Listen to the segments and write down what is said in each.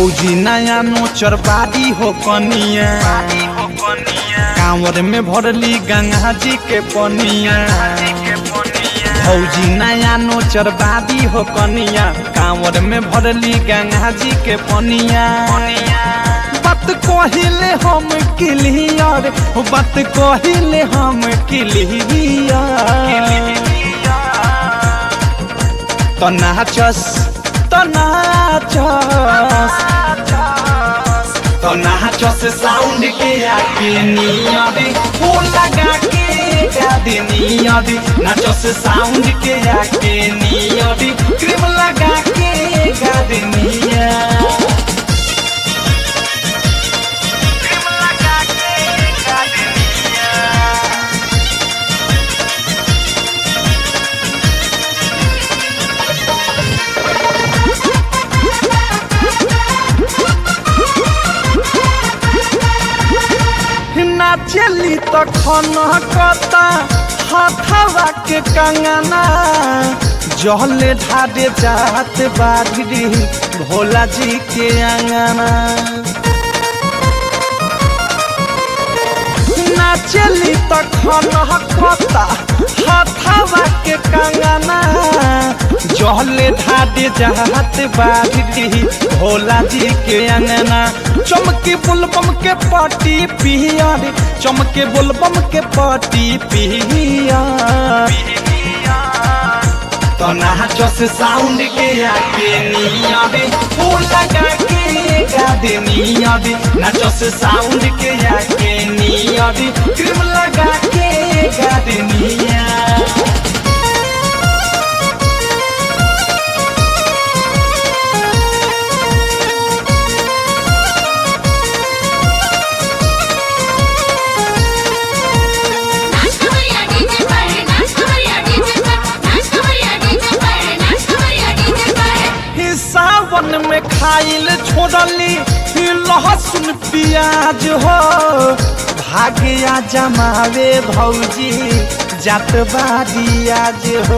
भौजी नया नोचर बादी हो कनिया कांवर में भरली गंगा जी के पनिया भौजी नया नोचर बादी हो कनिया कांवर में भरली गंगा जी के पनिया बात कहिले हम क्लियर बात कहिले हम क्लियर तो नाचस तो नाचस तो नाचस साउंड के आके नियरी हो लगा के गादी नियरी नाचस साउंड के आके नियरी क्रीम लगा के गादी निया क्रीम लगा के गादी निया नाचली तो खनकता हथवा के कंगना जहले ढाडे जात बागरी भोला जी के अंगना नाचली तो खनकता हथवा के कंगना जहले ढाडे जात बागरी भोला जी के अंगना चमके बुलबम के पाटी पिया रे चमके बुलबम के पाटी पिया तो नाचस साउंड के आके निया रे फूल लगा के गादे निया रे नाचस साउंड के आके निया रे क्रीम लगा के गादे निया नाच कमरिया डीजे पर नाच कमरिया डीजे पर नाच कमरिया डीजे पर नाच कमरिया डीजे पर ही सावन में खाइल छोड़ली ही लहसुन प्याज हो भाग्या जमावे भौजी जात बारी आज हो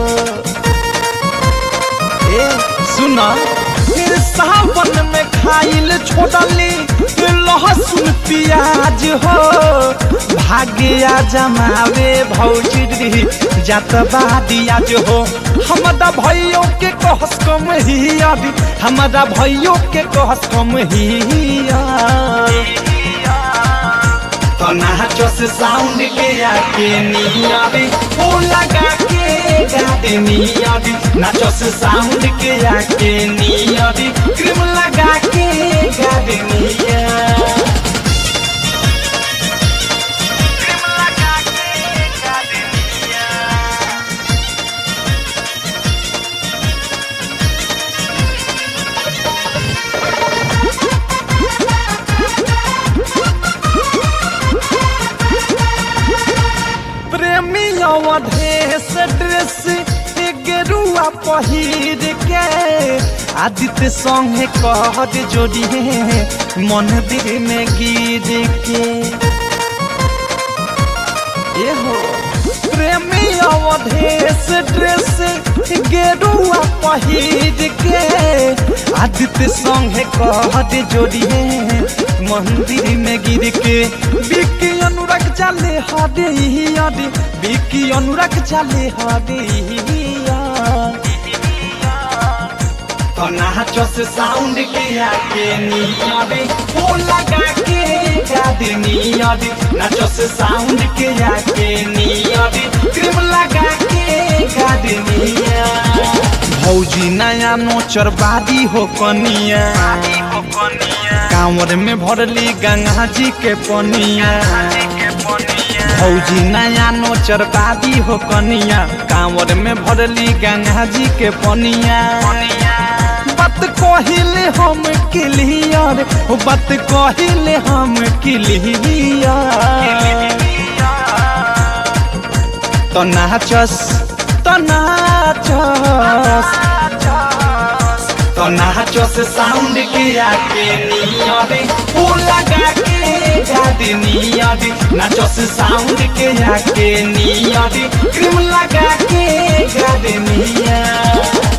ए सुन फिर सावन में खाइल छोड़ली ही लहसुन प्याज हो भाग्या जमावे भौजी जात बारी आज हो हमारा भाइयों के कहस कम ही अभी हमारा भाइयों के कहस कम ही तो नाचस साउंड के आके नियाबी ओ लगा के गाते नियाबी नाचस साउंड के आके नियाबी क्रीम लगा के गाते निया क्रीम लगा के गाते निया प्रेमी अवधेश ड्रेस गेरुआ पहिर के आदित्य संगे कहत जोड़िए मंदिर में गिर के ए हो प्रेमी अवधेश ड्रेस गेरुआ पहिर के आदित्य संगे कहत जोड़िए मंदिर में गिर के बिकी अनुराग चाले हदे हदे बिकी अनुराग चाले हदे तो नाचस साउंड के आके नियाबे ओ लगा के गादे नियाबे नाचस साउंड के आके नियाबे क्रीम लगा के गादे निया भौजी नया नोचर बादी हो कनिया कांवर में भरली गंगा जी के पनिया भौजी नया नोचर बादी हो कनिया कांवर में भरली गंगा जी के पनिया बात कहिले हम क्लियर बात कहिले हम क्लियर तो नाचस तो नाचस तो नाचस साउंड के आके नियरे ओ लगा के गादे नियरे नाचस साउंड के आके नियरे क्रीम लगा के गादे निया